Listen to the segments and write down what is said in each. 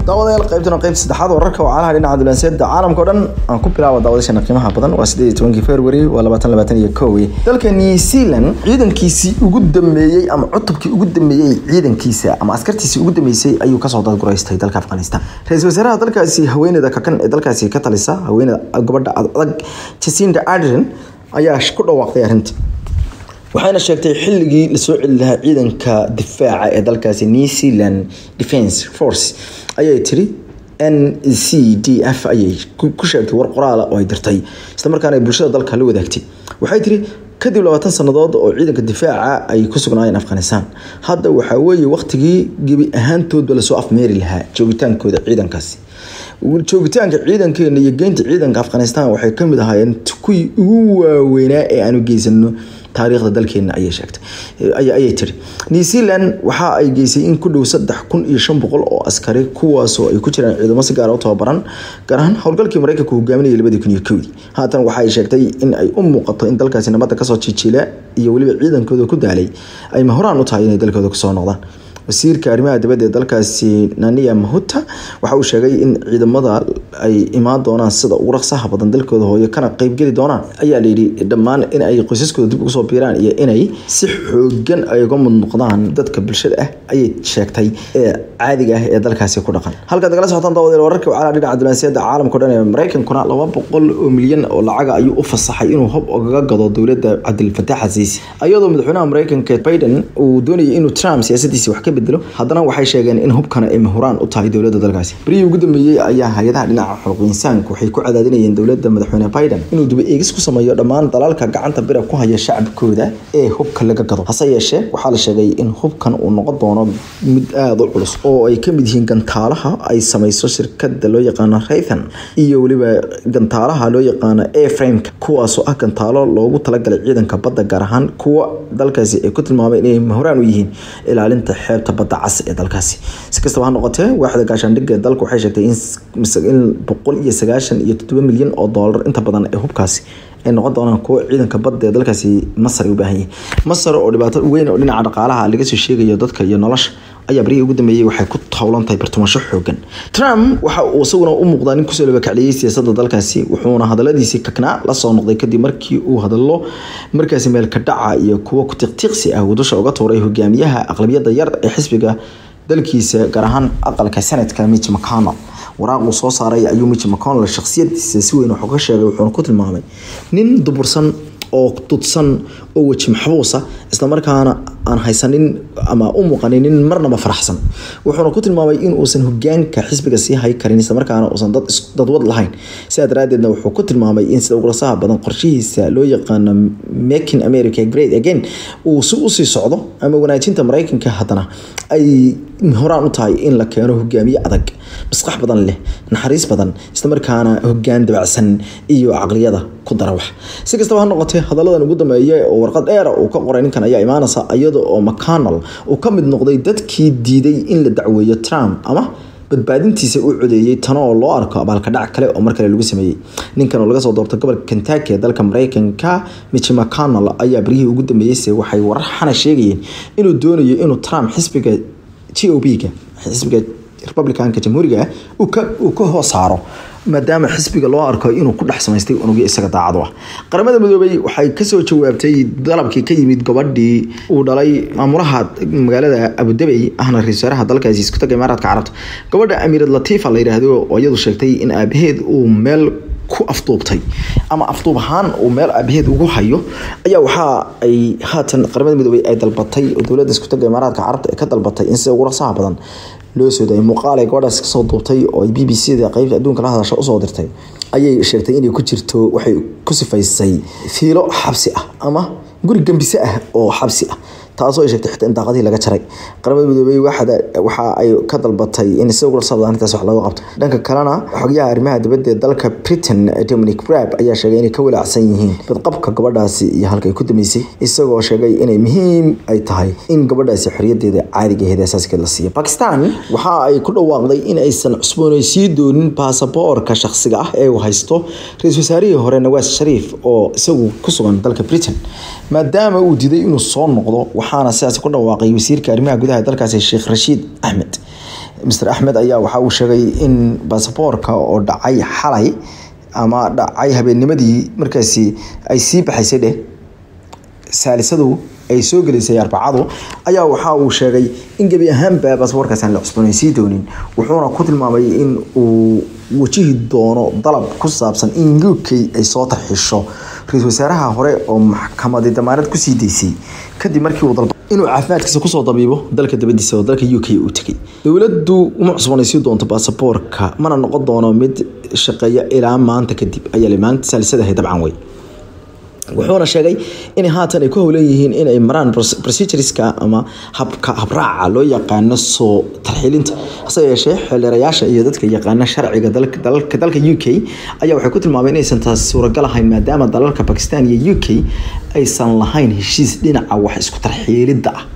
daawadayaal qaybtana qaybta saddexaad wararka wacalaha dhinaca dulanseeda caalamka o dhan aan ku bilaabo daawadashana qiimaha badan waa sideed iyo tobankii february waa labaatan labaatan iyo kow dalka new zealand ciidankiisii ugu dambeeyey ama cutubkii ugu dambeeyey ciidankiisa ama askartiisii ugu dambeysay ayuu kasoo dadguraystay dalka afghanistan ra-iisul wasaaraha dalkaasi haweeneyda kakan ee dalkaasi ka talisa haweeneyda gabadha adag jacinda ardern ayaa ku dhawaaqday arrinta waxayna sheegtay xilligii lasoo celi lahaa ciidanka difaaca ee dalkaasi new zealand defence force ayay tiri n c d f ayay ku sheegtay war qoraala oo ay dirtay islamarkaana ay bulshada dalka la wadaagtay waxay tiri kadib labaatan sannadood oo ciidanka difaaca ay ku sugnaayeen afghanistan hadda waxaa weeye waqtigii gebi ahaantoodba lasoo afmeeri lahaa joogitaankooda ciidankaasi joogitaanka ciidankeena iyo geynta ciidanka afghanistan waxay kamid ahaayeen kuwii ugu waaweynaa ee aanu geysano taariikhda dalkeena ayay sheegtay ayay tiri new zealand waxa ay geysay in ku dhow saddex kun iyo shan boqol oo askari kuwaasoo ay ku jiraan ciidamo si gaara u tababaran gaar ahaan howlgalkii mareykanka hogaaminayay labadii kun iyo kowdii haatan waxa ay sheegtay in ay u muuqato in dalkaasi nabadda kasoo jijiila iyo weliba ciidankooda ku daalay ay mahoraan u tahay inay dalkooda kusoo noqdaan wasiirka arrimaha dibadda ee dalkaasi nania mahuta waxa uu sheegay in ciidamada ay imaan doonaan sida ugu raqsaha badan dalkooda hooyo kana qeybgeli doonaan ayaa layidhi dhammaan in ay qoysaskooda dib ugu soo biiraan iyo inay si xoogan ay uga mud noqdaan dadka bulshada ah ayay sheegtay ee caadiga ah ee dalkaasi ku dhaqan halkaad nagala socotaan daawadayaal wararka wacalaha dhinaca dulanseeda caalamka o dhan ee mareykankuna laba boqol oo milyan oo lacaga ayuu u fasaxay inuu hob ogaga gado dowladda cabdilfataax xasiisi ayadoo madaxweynaha mareykanka biden uu doonayay inuu trump siyaasadiisi wax ka bedelo haddana waxay sheegeen in hubkana ay mahuraan u tahay dowladda dalkaasi berihii ugu dambeeyey ayaa hay-adaha dhinaca xuquuq insaanka waxay ku cadaadinayeen dowladda madaxweyne biden inuu duba eegis ku sameeyo dhammaan dalalka gacanta bira ku haya shacabkooda ee hubka laga gado hase yeeshee waxaa la sheegay in hubkan uu noqon doono mid aada u culus oo ay kamid yihiin gantaalaha ay sameyso shirkada loo yaqaano raythan iyo weliba gantaalaha loo yaqaano aframeka kuwaasoo ah gantaalo loogu talagalay ciidanka badda gaar ahaan kuwa dalkaasi ay ku tilmaameen inay mahoraan u yihiin ilaalinta xeebta badda cas ee dalkaasi si kastaba ha noqotee waaxda gaashaandhigga ee dalka waxay sheegtay in boqol iyo sagaashan iyo toddoba milyan oo doolar inta badan ee hubkaasi ay noqon doonaan kuwo ciidanka badda ee dalkaasi masar ay u baahan yihiin masar oo dhibaato weyn oo dhinaca dhaqaalaha laga soo sheegayo dadka iyo nolosha ayaa barihii ugu dambeeyey waxay ku howlan tahay bartumasho xoogan trump waxa uu isaguna u muuqdaa nin kusoo labakacliyey siyaasadda dalkaasi wuxuuna hadaladiisii kaknaa lasoo noqday kadib markii uu hadallo markaasi meelka dhaca iyo kuwo ku-tiqtiiqsi ah uu dusha uga tuuray hogaamiyaha aqlabiyadda yar ee xisbiga dalkiisa gaar ahaan aqalka sanadka mitch mcconnell waraaq uu soo saaray ayuu mitch mcconnell shakhsiyadiisa si weyn wuxuu ka sheegay wuxuuna ku tilmaamay nin dubursan oo dudsan oo weji maxbuusa islamarkaana aan haysanin ama u muuqanin nin marnaba faraxsan wuxuuna ku tilmaamay in uusan hogaanka xisbiga sii hay karin islamarkaana uusan dadwad lahayn sidaa daraadeedna wuxuu ku tilmaamay in sida ugulasaha badan qorshihiisa loo yaqaano making america great again uu si usii socdo ama wanaajinta mareykanka haddana ay horaan u tahay in la keeno hogaamiye adag masqax badan leh naxariis badan islamarkaana hogaan dabacsan iyo caqliyada ku dara wax si kastaba ha noqotee hadaladan ugu dambeeya oo warqad dheera uu ka qoray ninkan ayaa imaanaysa iyada oo mcconnell uu ka mid noqday dadkii diiday in la dacweeyo trump ama badbaadintiisa u codeeyey tan oo loo arko abaalka dhac kale oo mar kale lagu sameeyey ninkan oo laga soo doortay gobolka kentucky ee dalka mareykanka mitch mcconnell ayaa baryihii ugu dambeeyeyse waxay warar xana sheegayeen inuu doonayo inuu trump xisbiga g o b-ga xisbiga republicanka jamhuuriga uu ka hoos saaro maadaama xisbiga loo arko inuu ku dhex samaystay unugyo isaga daacadu ah qaramada midoobay waxay kasoo jawaabtay dalabkii ka yimid gabadhii uu dhalay maamulaha magaalada abudabey ahna ra-isul wasaaraha dalkaasi isku taga imaaraadka carabta gabadha amiirad latiifa la yidhaahdo oo iyadu sheegtay in aabaheed uu meel ku afduubtay ama afduub ahaan uu meel aabaheed ugu hayo ayaa waxa ay haatan qaramada midoobay ay dalbatay oo dowladda isku taga imaaraadka carabta ay ka dalbatay in sida ugu rasaha badan loo soo daayay muuqaal ay gabadhaas kasoo duubtay oo ay b b c da qeybta adduunka la hadasha usoo dirtay ayay sheegtay inay ku jirto waxay ku sifaysay fiilo xabsi ah ama guri gambise ah oo xabsi ah taasoo ay sheegtay xitaa in daaqadii laga jaray qaramada midoobey waxa ay ka dalbatay in si ugu sabda arrintaas wax looga qabto dhanka kalena xogyaha arrimaha dibadda ee dalka britain dominic brab ayaa sheegay inay ka walaacsan yihiin badqabka gabadhaasi iyo halka ay ku damaysay isagoo sheegay inay muhiim ay tahay in gabadhaasi xorriyadeeda caadiga aheed asaaskeed la siiyo bakistan waxa ay ku dhawaaqday in aysan cusboonaysiin doonin baasaboorka shakhsiga ah ee uu haysto ra-iisul wasaarihii hore nawaas shariif oo isagu ku sugan dalka britain maadaama uu diiday inuu soo noqdo waxaana sidaas ku dhawaaqay wasiirka arrimaha gudaha dalkaasi sheekh rashiid axmed mr axmed ayaa waxa uu sheegay in basaboorka oo dhacay xalay ama dhacay habeennimadii markaasi ay sii baxaysay dheh saalisadu ay soo gelisay arbacadu ayaa waxa uu sheegay in gebi ahaanba basaboorkaas aan la cusboonaysiin doonin wuxuuna ku tilmaamay in uu wajihi doono dalab ku saabsan in u k ay soo tarxisho ra-iisul wasaaraha hore oo maxkamadi damaanad kusii daysay kadib markii uu dalba inuu caafimaadkiisa kusoo dabiibo dalka dabadiisa oo dalka u k uu tegay dowladdu uma cusboonaysiin doonto baasaboorka mana noqon doono mid shaqeeya ilaa maanta kadib ayaa maanta saalisadahay dabcan wey wuxuuna sheegay in haatan ay ku howlan yihiin inay maraan procedureska ama habka habraaca loo yaqaano soo tarxiilinta hase yeeshee xildhirayaasha iyo dadka yaqaana sharciga dalka u k ayaa waxay ku tilmaameen inaysan taas suuragal ahayn maadaama dalalka bakistan iyo u k aysan lahayn heshiis dhinaca wax isku tarxiilidda ah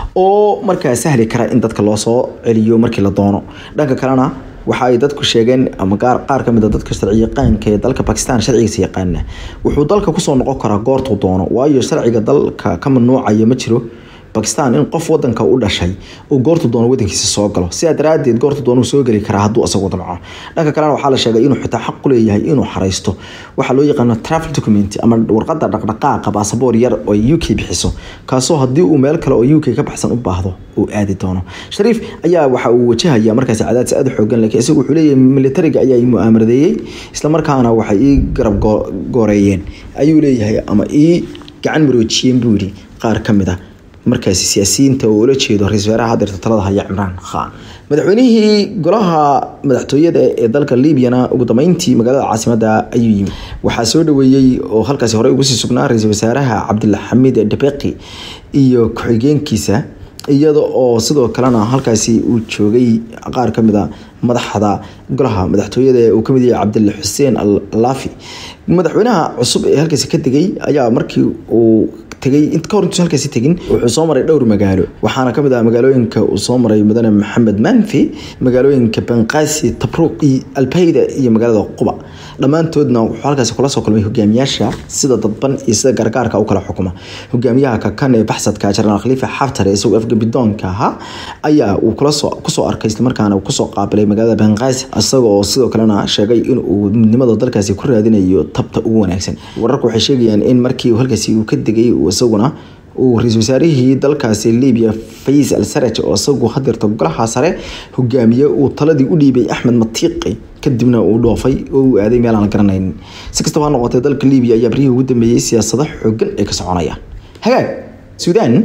oo markaa sahli kara in dadka loo soo celiyo markii la doono dhanka kalena waxa ay dadku sheegeen ama qaar ka mid a dadka sharci yaqaanka ee dalka bakistan sharcigiisa yaqaana wuxuu dalka kusoo noqon karaa goortuu doono waayo sharciga dalka ka mamnuucaya ma jiro bakistan in qof wadanka u dhashay uu goortu doono wadankiisa soo galo sidaa daraadeed goortu doono soo geli karaa hadduu asagu damco dhanka kalena waxaa la sheegay inuu xitaa xaq u leeyahay inuu xaraysto waxaa loo yaqaano travel document ama warqada dhaqdhaqaaqa baasaboor yar oo u k bixiso kaasoo haddii uu meel kale oo u k ka baxsan u baahdo uu aadi doono shariif ayaa waxa uu wajahaya markaasi cadaadis aada xoogan laakiin isagu wuxuu leeyahay militariga ayaa ii mu'aamaradeeyey islamarkaana waxay ii garab gooreeyeen ayuu leeyahay ama ii gacan maroojiyeen buu yidhi qaar ka mid a markaasi siyaasiyiinta oo ula jeedo ra-isul wasaaraha hadeerta talada haya cimraan khan madaxweynihii golaha madaxtooyada ee dalka libyana ugu dambeyntii magaalada caasimada ayuu yimid waxaa soo dhaweeyey oo halkaasi horey ugu sii sugnaa ra-isul wasaaraha cabdilxamiid debeqi iyo ku-xigeenkiisa iyada oo sidoo kalena halkaasi uu joogay qaar ka mid a madaxda golaha madaxtooyada uu kamid yahay cabdil xuseen allaafi madaxweynaha cusub ee halkaasi ka degay ayaa markii uu tegay int kahor intuusan halkaasi tegin wuxuu soo maray dhowr magaalo waxaana kamid ah magaalooyinka uu soo maray mudane maxamed manfi magaalooyinka banqaasi tabruuq iyo albayda iyo magaalada quba dhammaantoodna wuxuu halkaasi kula soo kulmay hogaamiyaasha sida dadban iyo sida gargaarka u kala xukuma hogaamiyaha kakan ee baxsadka jenaraal khaliifa xaftar ee isagoo afgabidoonka ahaa ayaa uu kusoo arkay islamarkaana kusoo qaabilay magaalada banqaasi isagoo sidoo kalena sheegay in uu midnimada dalkaasi ku raadinayo tabta ugu wanaagsan wararku waxay sheegayaan in markii halkaasi uu ka degay isaguna uu ra-isul wasaarihii dalkaasi libiya fayis al saraj oo isagu hadeerta golaha sare hogaamiye uu taladii u dhiibay axmed matiiqi kadibna uu dhoofay oo uu aaday meel aan la garanaynin si kastaba ha noqotee dalka libiya ayaa barihii ugu dambeeyey siyaasado xoogan ee ka soconaya hagaag suudaan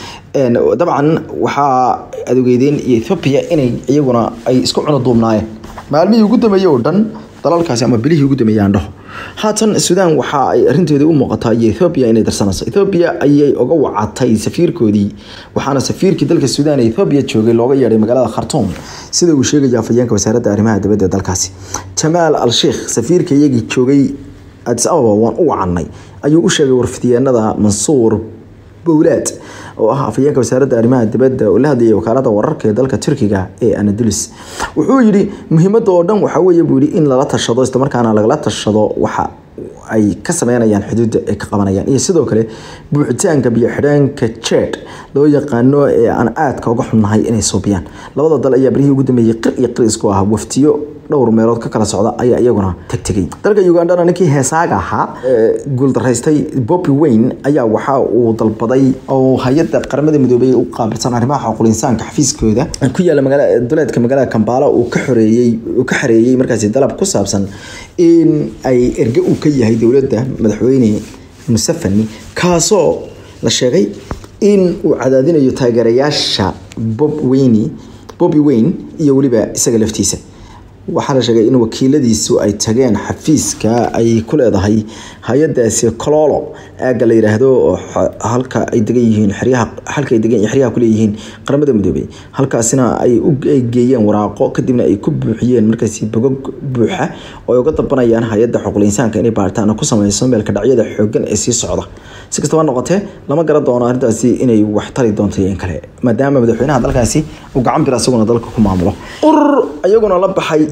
dabcan waxaa adogeydeen iyo ethoobiya inay iyaguna ay isku cuno duubnaayeen maalmihii ugu dambeeyey oo dhan dalalkaasi ama bilihii ugu dambeeyey aan dhaho haatan suudaan waxa ay arinteedii u muuqataa iyo ethoobiya inay darsanayso ethoobiya ayay uga wacatay safiirkoodii waxaana safiirkii dalka suudaan ee ethoobiya joogay looga yeedhay magaalada khartoum sida uu sheegaya afhayeenka wasaaradda arrimaha dibadda ee dalkaasi jamaal al sheikh safiirka iyagii joogay adis ababa waan u wacannay ayuu u sheegay warfidiyeenada mansuur bowlaad oo ah afhayeenka wasaaradda arrimaha dibadda oo la hadlayay wakaalada wararka ee dalka turkiga ee anadulis wuxuu yidhi muhiimadda oo dhan waxaa weeye buu yidhi in lala tashado islamarkaana lagala tashado waxa ay ka sameynayaan xuduudda ay ka qabanayaan iyo sidoo kale buuxitaanka biyo xidheenka jed loo yaqaano ee aan aadka uga xunnahay inay suubiyaan labada dal ayaa barihii ugu dambeeyey qir iyo qir isku ah waftiyo dhowr meelood ka kala socda ayaa iyaguna tagtegay dalka ugandhana ninkii heesaaga ahaa guuldaraystay bobby wayne ayaa waxa uu dalbaday oo hay-adda qaramada midoobey u qaabilsan arrimaha xuquuqul insaanka xafiiskooda ku yaala magaala duleedka magaalada kambala uu ka xoreeyey uu ka xareeyey markaasi dalab ku saabsan in ay erge uu ka yahay dowladda madaxweyne musafani kaasoo la sheegay in uu cadaadinayo taageerayaasha bob wayne bobby wayne iyo weliba isaga laftiisa waxaa la sheegay in wakiiladiisu ay tageen xafiiska ay ku leedahay hay-adaasi cololo aagga la yidhaahdo oo halka ay degan yihiin xeryaha halka ay degan xeryaha ku leeyihiin qaramada midoobey halkaasina ay u geeyeen waraaqo kadibna ay ku buuxiyeen markaasi bogog buuxa oo ay uga dalbanayaan hay-adda xuquuqul insaanka inay baaritaana ku sameyso meelka dhacyada xoogan ee sii socda si kastaba noqotee lama garan doono arrintaasi inay wax tari doonto iyo in kale maadaama madaxweynaha dalkaasi uu gacan bir asaguna dalka ku maamulo urur iyaguna la baxay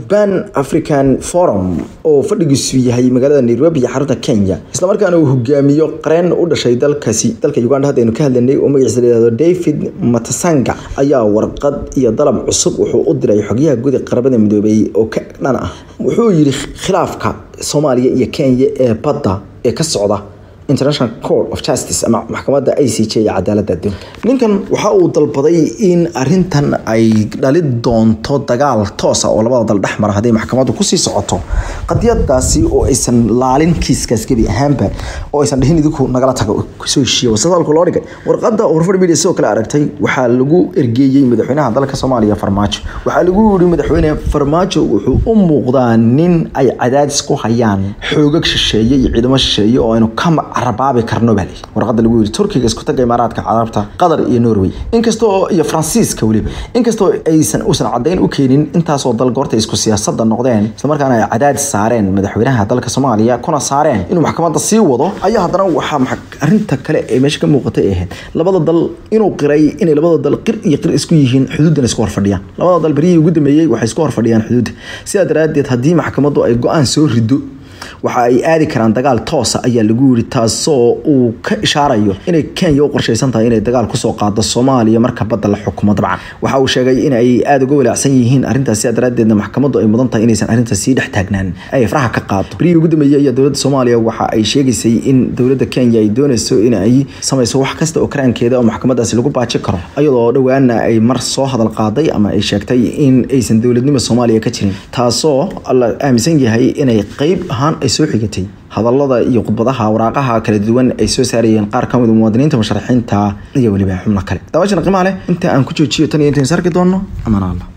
ban african forum oo fadhigiisu yahay magaalada nairobi iyo xarunta kenya islamarkaana uu hogaamiyo qareen u dhashay dalkaasi dalka uganda hadda aynu ka hadlanay oo magaciisa layihahdo david matasanga ayaa warqad iyo dalab cusub wuxuu u diray xogyaha guud ee qaramada midoobay oo ka dhan ah wuxuu yidhi khilaafka soomaaliya iyo kenya ee badda ee ka socda international court of justice ama maxkamadda i c j ee cadaaladda adduunka ninkan waxa uu dalbaday in arintan ay dhali doonto dagaal toosa oo labada dal dhex mara hadday maxkamaddu kusii socoto qadiyadaasi oo aysan laalin kiiskaas gebi ahaanba oo aysan dhihin idinku nagala tago kusoo heshiiya wasadaalku loo dhigay warqadda warfar media sidoo kale aragtay waxaa lagu ergeeyey madaxweynaha dalka soomaaliya farmaajo waxaa lagu yiri madaxweyne farmaajo wuxuu u muuqdaa nin ay cadaadis ku hayaan xoogag shisheeye iyo ciidamo shisheeye oo aynu ka carabaabi karno baa layidhi warqadda lagu yiri turkiga isku taga imaaraadka carabta qatar iyo norway inkastoo iyo faransiiska weliba inkastoo aysan uusan caddayn u keenin intaasoo dal goorta isku siyaasadda noqdeen islamarkaana ay cadaadis saareen madaxweynaha dalka soomaaliya kuna saareen inuu maxkamadda sii wado ayaa haddana waxaa arinta kale ee meesha ka muuqatay ahayd labada dal inuu qiray inay labada dal qir iyo qir isku yihiin xuduuddan isku horfadhiyaan labada dal berihii ugu dambeeyey waxay isku horfadhiyaan xuduudda sidaa daraaddeed haddii maxkamaddu ay go-aan soo rido waxa ay aadi karaan dagaal toosa ayaa lagu yiri taasoo uu ka ishaarayo inay kenya u qorshaysan tahay inay dagaal kusoo qaado soomaaliya marka badda la xukumo dabcan waxa uu sheegay in ay aada uga walaacsan yihiin arrintaas sidaa daraaddeedna maxkamaddu ay mudan tahay inaysan arrintaas sii dhex taagnaan ay faraha ka qaado berihii ugu dambeeyey ayaa dowladda soomaaliya waxa ay sheegaysay in dowladda kenya ay doonayso in ay samayso wax kasta oo karaankeeda oo maxkamadaasi lagu baaji karo iyadoo dhowaana ay mar soo hadal qaaday ama ay sheegtay in aysan dowladnimo soomaaliya ka jirin taasoo la aaminsan yahay inay qeyb ahaan ay soo xigatay hadallada iyo khudbadaha waraaqaha kala duwan ay soo saarayeen qaar ka mid muwaadiniinta musharaxiinta iyo weliba xubno kale daawashana qiimaha leh inta aan ku joojiyo tan iyo intayn sarki doonno amaan allah